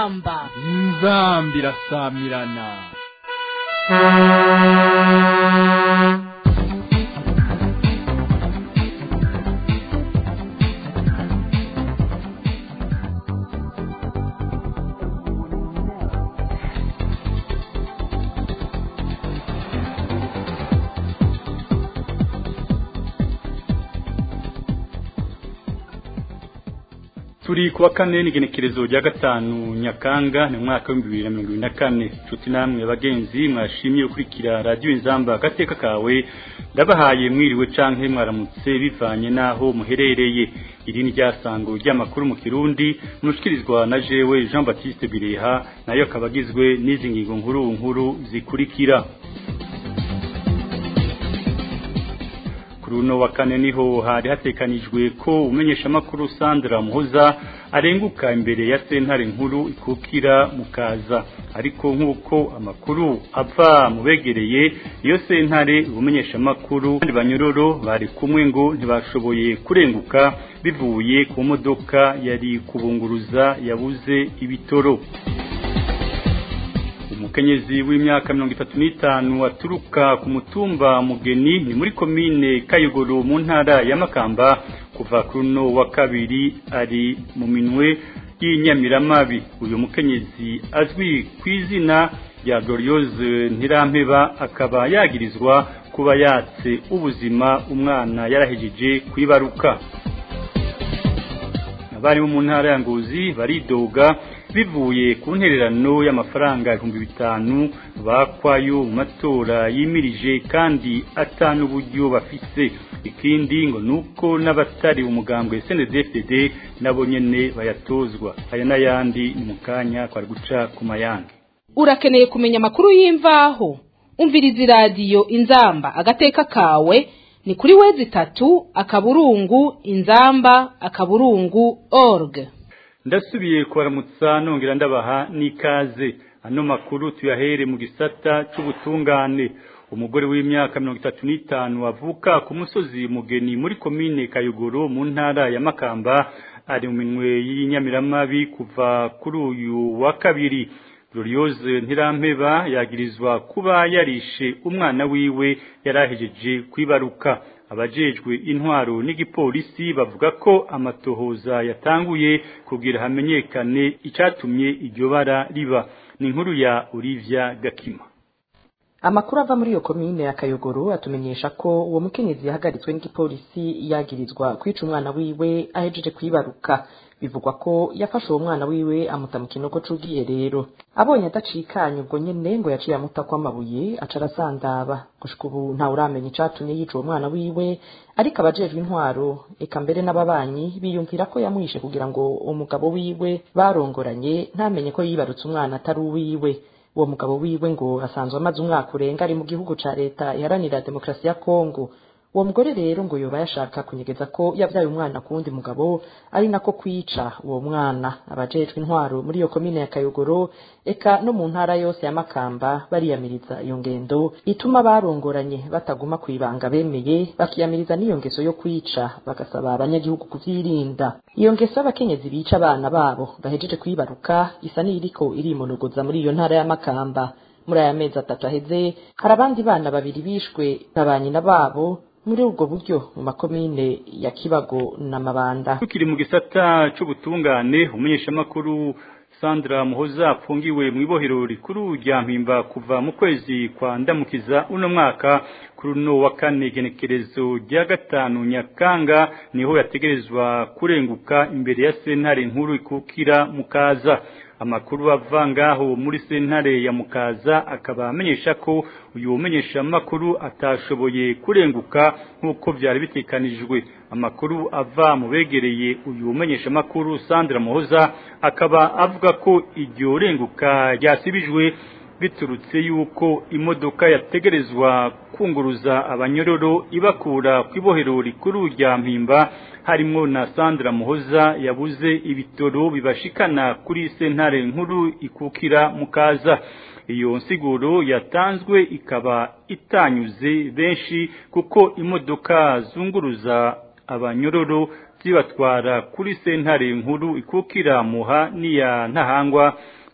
inzamba inzamba irasamirana turi kuwa kane n'igenekerezo rya gatanu nyakanga ni mwaka w'ibihumbi bibiri na mirongo ibiri na kane nshuti namwe bagenzi mwashimye gukurikira radiyo inzamba agateka kawe ndabahaye mwiriwe canke mwaramutse bivanye n'aho muherereye iri ni ryasango ry'amakuru mu kirundi mushikirizwa na jewe jean baptiste bireha nayo akaba agizwe n'izi ngingo nkuru nkuru zikurikira runo wa kane niho hari hatekanijwe ko umenyesha makuru Sandra Muhoza arenguka imbere ya sentare nkuru ikukira mukaza ariko nkuko amakuru ava mubegereye iyo sentare umenyesha makuru kandi banyororo bari kumwe ngo ntibashoboye kurenguka bivuye ku modoka yari kubunguruza yabuze ibitoro umukenyezi w'imyaka mirongo itatu n'itanu aturuka ku mutumba mugeni ni muri komine kayogoro mu ntara ya makamba kuva kuri uno wa kabiri ari mu minwe y'inyamiramabi uyu mukenyezi azwi ku izina rya gloriose ntirampeba akaba yagirizwa kuba yatse ubuzima umwana yarahejeje kwibaruka abari mu ntara ya ngozi baridoga bivuye ku ntererano y'amafaranga ibihumbi bitanu bakwayo mu matora yimirije kandi atanu uburyo bafise ikindi ngo nuko n'abatari umugambwe SNDFDD nabo nyene bayatozwa aya n'ayandi ni mu kanya kwari guca ku mayange urakeneye kumenya amakuru y'imvaho umviriza iradiyo inzamba agateka kawe ni kuri wezi itatu akaburungu inzamba akaburungu org ndasubiye kubaramutsa nongera ndabaha n'ikaze ano makuru tuyahere mu gisata c'ubutungane umugore w'imyaka mirongo itatu n'itanu avuka ku musozi mugeni muri komine kayogoro mu ntara ya makamba ari mu minwe y'inyamiramabi kuva kuri uyu wa kabiri gloriose ntirampeba yagirizwa kuba yarishe umwana wiwe yarahejeje kwibaruka abajejwe intwaro n'igipolisi bavuga ko amatohoza yatanguye kugira hamenyekane icatumye iryo bara riba ni inkuru ya Olivia Gakima amakuru ava muri iyo komine ya kayogoro atumenyesha ko uwo mukenyezi yahagaritswe n'igipolisi yagirizwa kwica umwana wiwe ahejeje kwibaruka bivugwa ko yafashe uwo mwana wiwe amuta mu kinogo c'ubwiherero abonye adacikanye ubwo nyene ngo yaciye amuta kw'amabuye aca arasandaba gushika ubu ntawe uramenya icatumye yica uwo mwana wiwe ariko abajejwe intwaro eka mbere n'ababanyi biyumvira ko yamwishe kugira ngo umugabo wiwe barongoranye ntamenye ko yibarutse umwana atari uwiwe uwo mugabo wiwe ngo asanzwe amaze umwaka urenga ari mu gihugu ca leta iharanira demokarasi ya kongo uwo mugore rero ngo yoba yashaka kunyegeza ko yavyaye umwana ku wundi mugabo ari nako kwica uwo mwana abajejwe intwaro muri iyo komine ya kayogoro eka no mu ntara yose ya makamba bariyamiriza iyo ngendo ituma barongoranye bataguma kwibanga bemeye bakiyamiriza n'iyo ngeso yo kwica bagasaba abanyagihugu kuvyirinda iyo ngeso y'abakenyezi bica abana babo bahejeje kwibaruka isa n'iriko irimonogoza muri iyo ntara ya makamba muri aya mezi atatu aheze hari abandi bana babiri bishwe na ba nyina babo muri ubwo buryo mu makomine ya kibago na mabanda tukiri mu gisata c'ubutungane umunyeshamakuru Sandra Muhoza apfungiwe mu ibohero rikuru rya Mpimba kuva mu kwezi kwa ndamukiza uno mwaka kuri uno wa kane genekerezo rya gatanu Nyakanga niho yategerezwa kurenguka imbere ya sentare nkuru ikukira mukaza amakuru ava ngaho muri sentare ya mukaza akaba amenyesha ko uyu umenyesha makuru atashoboye kurenguka nk'uko byari bitekanijwe amakuru ava mu begereye uyu umenyesha makuru Sandra Muhoza akaba avuga ko iryo renguka ryasibijwe biturutse yuko imodoka yategerezwa kunguruza abanyororo ibakura ku ibohero rikuru rya mpimba harimo na Sandra Muhoza yabuze ibitoro bibashikana kuri sentare nkuru ikukira mukaza iyo nsiguro yatanzwe ikaba itanyuze benshi kuko imodoka zunguruza abanyororo zibatwara kuri sentare nkuru ikukira muha niya ntahangwa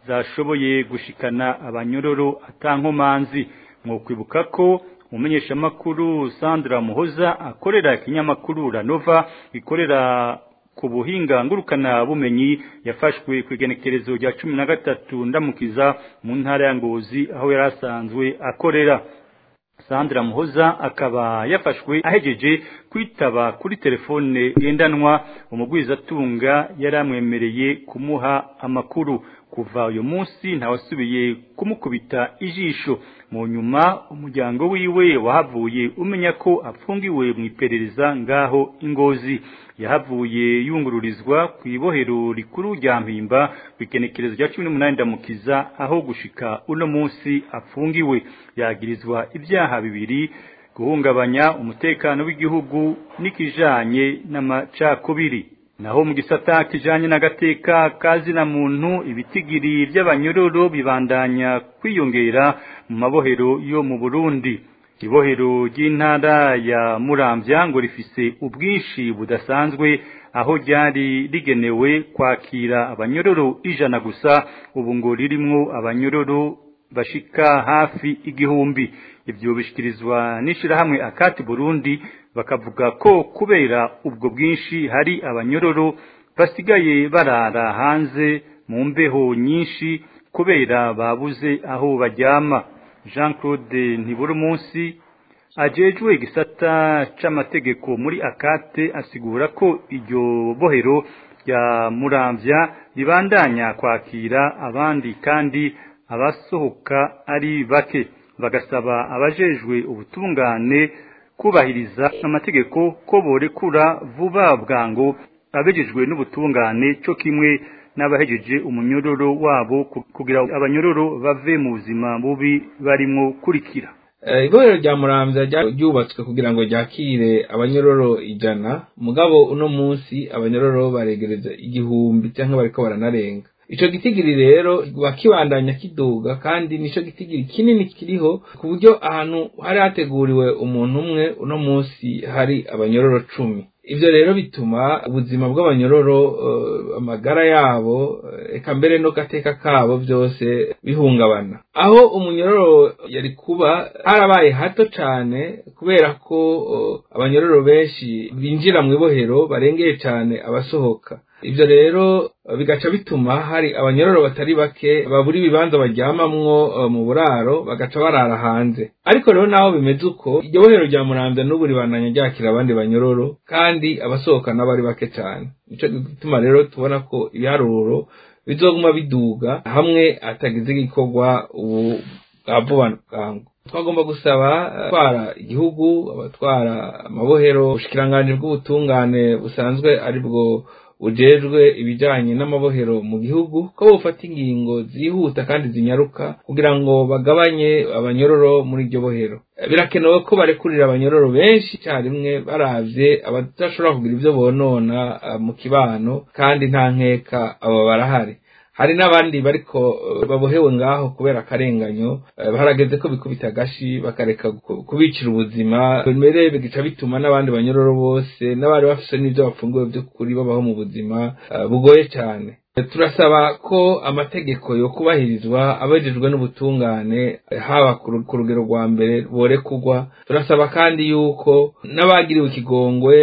zashoboye gushikana abanyororo atankomanzi mwokwibuka ko umumenyeshamakuru Sandra Muhoza akorera ikinyamakuru Ranova ikorera ku buhinga ngurukana bumenyi yafashwe ku igenekerezo rya cumi na gatatu ndamukiza mu ntara ya Ngozi aho yari asanzwe akorera Sandra Muhoza akaba yafashwe ahejeje kwitaba kuri telefone ngendanwa umugwizatunga yaramwemereye kumuha amakuru kuva uyu munsi ntawasubiye kumukubita ijisho mu nyuma umuryango wiwe wahavuye umenya ko apfungiwe mu iperereza ngaho ingozi yahavuye yungururizwa ku ibohero rikuru rya mpimba ku ikenekerezo rya cumi n'umunani ndamukiza aho gushika uno munsi apfungiwe yagirizwa ibyaha bibiri guhungabanya umutekano w'igihugu n'ikijanye n'amacakubiri naho mu gisata kijanye n'agateka kazina muntu ibitigiri by'abanyororo bibandanya kwiyongera mu mabohero yo mu Burundi ibohero ry'intara ya Muramvya ngo rifise ubwinshi budasanzwe aho ryari rigenewe kwakira abanyororo ijana gusa ubu ngo ririmwo abanyororo bashika hafi igihumbi ibyo bishikirizwa n'ishirahamwe akati Burundi bakavuga ko kubera ubwo bwinshi hari abanyororo basigaye barara hanze mu mbeho nyinshi kubera babuze aho baryama Jean Claude Ntiburumunsi ajejwe igisata c'amategeko muri akate asigura ko iryo bohero rya Muramvya ribandanya kwakira abandi kandi abasohoka ari bake bagasaba abajejwe ubutungane kubahiriza amategeko ko borekura vuba bwango abejejwe n'ubutungane cyo kimwe n'abahejeje umunyororo wabo kugira abanyororo bave mu buzima bubi barimo kurikira ibohero rya muramvya ryubatswe kugira ngo ryakire abanyororo ijana mugabo uno munsi abanyororo baregereza igihumbi cyangwa bariko baranarenga ico gitigiri rero bakibandanya kiduga kandi nico gitigiri kinini kiriho ku buryo ahantu hari hateguriwe umuntu umwe uno munsi hari abanyororo cumi ivyo rero bituma ubuzima bw'abanyororo uh, amagara yabo eka mbere no gateka kabo byose bihungabana aho umunyororo yari kuba harabaye hato cane kubera ko uh, abanyororo benshi binjira mu ibohero barengeye cane abasohoka ivyo rero bigaca bituma hari abanyororo batari bake babura ibibanza baryamamwo uh, mu buraro bagaca barara hanze ariko rero naho bimeze uko iryo bohero rya muramvya n'ubu ribandanya ryakira abandi banyororo kandi abasohoka n'abari bake cane nico gituma rero tubona ko ibiharuro bizoguma biduga hamwe atagize igikorwa ubu bwa vuba bwangu twagomba gusaba abatwara igihugu abatwara amabohero ubushikiranganji bw'ubutungane busanzwe ari bwo bujejwe ibijanye n'amabohero mu gihugu ko bufata ingingo zihuta kandi zinyaruka kugira ngo bagabanye abanyororo muri iryo bohero birakenewe ko barekurira abanyororo benshi icyarimwe baravye abadashobora kugira ivyo bonona mu kibano kandi nta nkeka abo barahari hari n'abandi bariko babohewe ngaho kubera akarenganyo harageze ko bikubita agashi bakareka kubicira ubuzima mbere bigica bituma n'abandi banyororo bose n'abari bafise n'ivyo bafunguwe vy'ukuri babaho mu buzima bugoye cane turasaba ko amategeko yo kubahirizwa abajejwe n'ubutungane haba ku rugero rwa mbere borekugwa turasaba kandi yuko n'abagiriwe ikigongwe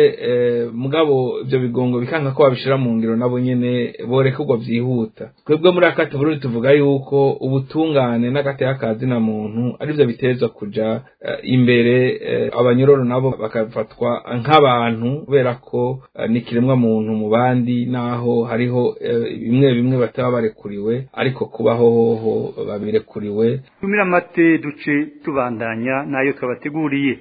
mugabo ibyo bigongwe bikanka ko babishira mu ngiro nabo nyene borekugwa vyihuta twebwe muri akati burundi tuvuga yuko ubutungane n'agateka kazina muntu arivyo bitezwa kuja imbere abanyororo nabo bakafatwa nk'abantu kubera ko ni kiremwa muntu mu bandi naho hariho bimwe bimwe bataba barekuriwe ariko kubaho hoho babirekuriwe tumira amate duce tubandanya nayo twabateguriye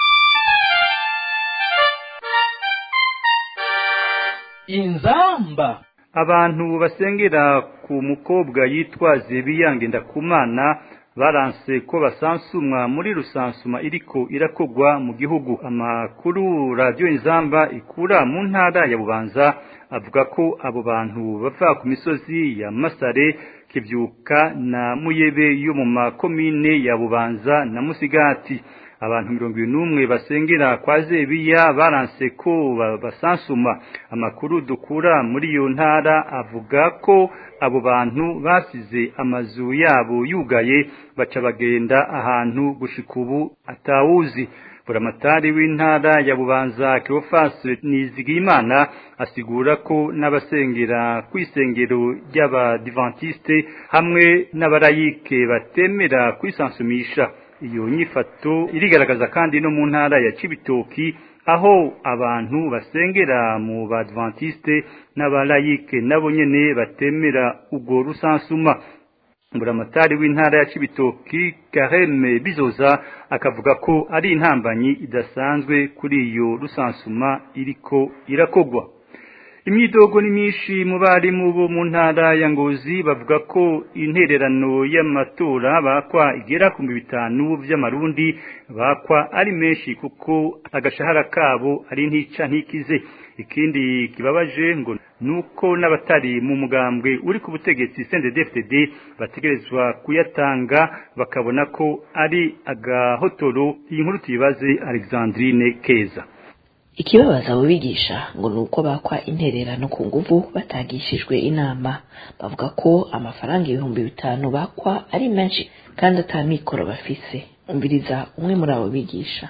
inzamba abantu basengera ku mukobwa yitwa Zebiyange ndakumana baranse ko basansumwa muri rusansuma iriko irakogwa mu gihugu amakuru radio inzamba ikura mu ntara ya bubanza avuga ko abo bantu bava ku misozi ya Masare kivyuka na Muyebe yo mu makomine ya Bubanza na Musigati abantu mirongo n'umwe basengera kwa zebiya baranse ko basansuma amakuru dukura muri iyo ntara avuga ko abo bantu basize amazu yabo yugaye baca bagenda ahantu gushika ubu atawuzi buramatari w'intara ya bubanza Cleophas Nizigimana asigura ko n'abasengera kwisengero ry'abadivantiste hamwe n'abarayike batemera kwisansumisha iyo nyifato irigaragaza kandi no mu ntara ya Cibitoki aho abantu basengera mu badventiste n'abalayike nabo nyene batemera ubwo rusansuma mburamatari w'intara ya Cibitoki Kareme Bizoza akavuga ko ari intambanyi idasanzwe kuri iyo rusansuma iriko irakogwa imyidogo ni myinshi mu barimu bo mu ntara ya Ngozi bavuga ko intererano y'amatora bakwa igera ku bitanu by'amarundi bakwa ari menshi kuko agashahara kabo ari ntica ntikize ikindi kibabaje ngo nuko n'abatari mu mugambwe uri ku butegetsi CNDD-FDD bategerezwa kuyatanga bakabona ko ari agahotoro iyi nkuru tuyibaze Alexandrine Keza ikibabaza abo bigisha ngo ni uko bakwa intererano ku nguvu batagishijwe inama bavuga ko amafaranga ibihumbi bitanu bakwa ari menshi kandi ata mikoro bafise umviriza umwe muri abo bigisha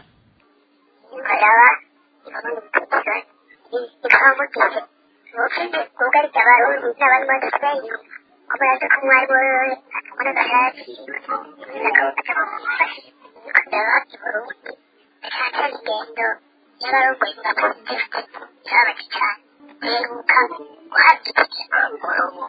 y'abarongoye ingamba zifite zirabaje cyane duheruka guhabwa umurongo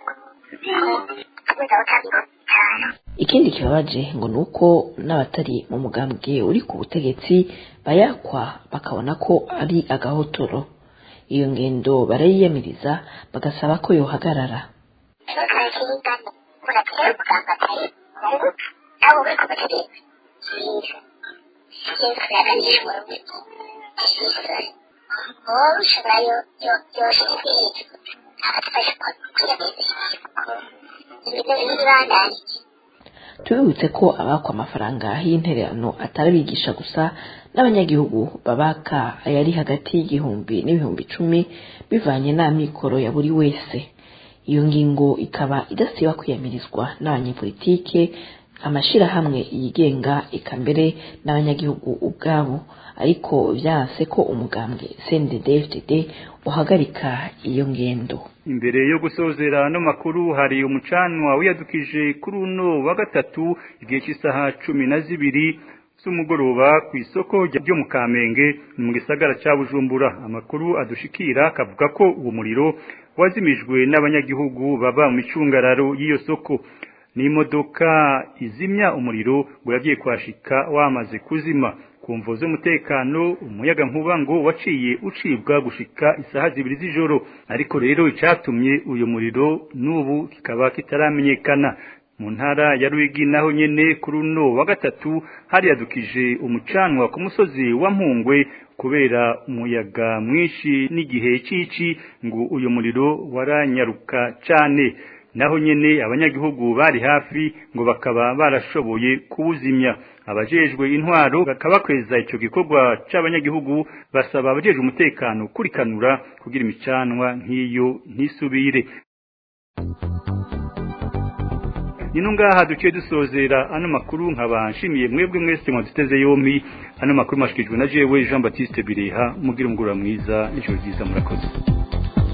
tubuza butabigo cyane ikindi kibabaje ngo ni uko n'abatari mu mugambwe uri ku butegetsi bayakwa bakabona ko ari agahotoro iyo ngendo barayiyamiriza bagasaba ko yohagarara turakirigane muratera umuganga atari nabo uri ku butegetsi cyiza cyiza yaganishwa urubyiruko cyiza wowe ushobora yo yo yoshinzwe hejuru agatufasha kwiyamiriza ibintu bibandanije tubibutse ko abakwa amafaranga y'intererano atari abigisha gusa n'abanyagihugu babaka ayari hagati y'igihumbi n'ibihumbi icumi bivanye n'amikoro ya buri wese iyo ngingo ikaba idasiba kwiyamirizwa n'abanyepolitike amashirahamwe yigenga eka mbere n'abanyagihugu ubwabo ariko byanse ko umugambwe CNDD-FDD uhagarika iyo ngendo imbere yo gusozera no makuru hari umucanwa wiyadukije kuri uno wa gatatu igihe cy'isaha cumi na zibiri z'umugoroba ku isoko ryo mu Kamenge mu gisagara cya Bujumbura amakuru adushikira akavuga ko uwo muriro wazimijwe n'abanyagihugu baba mu micungararo y'iyo soko n'imodoka izimya umuriro ngo yagiye kwashika wamaze kuzima ku mvo z'umutekano umuyaga nkuba ngo waciye ucibwa gushika isaha zibiri z'ijoro ariko rero icatumye uyu muriro n'ubu kikaba kitaramenyekana mu ntara ya Ruyigi naho nyene kuri uno wa gatatu hari yadukije umucanwa ku musozi wa Mpungwe kubera umuyaga mwinshi n'igihe cici ngo uyu muriro waranyaruka cane naho nyene abanyagihugu bari hafi ngo bakaba barashoboye kuwuzimya abajejwe intwaro bakabakweza ico gikorwa c'abanyagihugu basaba abajejwe umutekano kurikanura kugira imicanwa nk'iyo ntisubire Nino ngaha duciye dusozera ano makuru nkaba nshimiye mwebwe mwese mwaduteze yompi ano makuru mashikijwe na jewe Jean Baptiste Bireha mugira umugura mwiza n'ijoro ryiza murakoze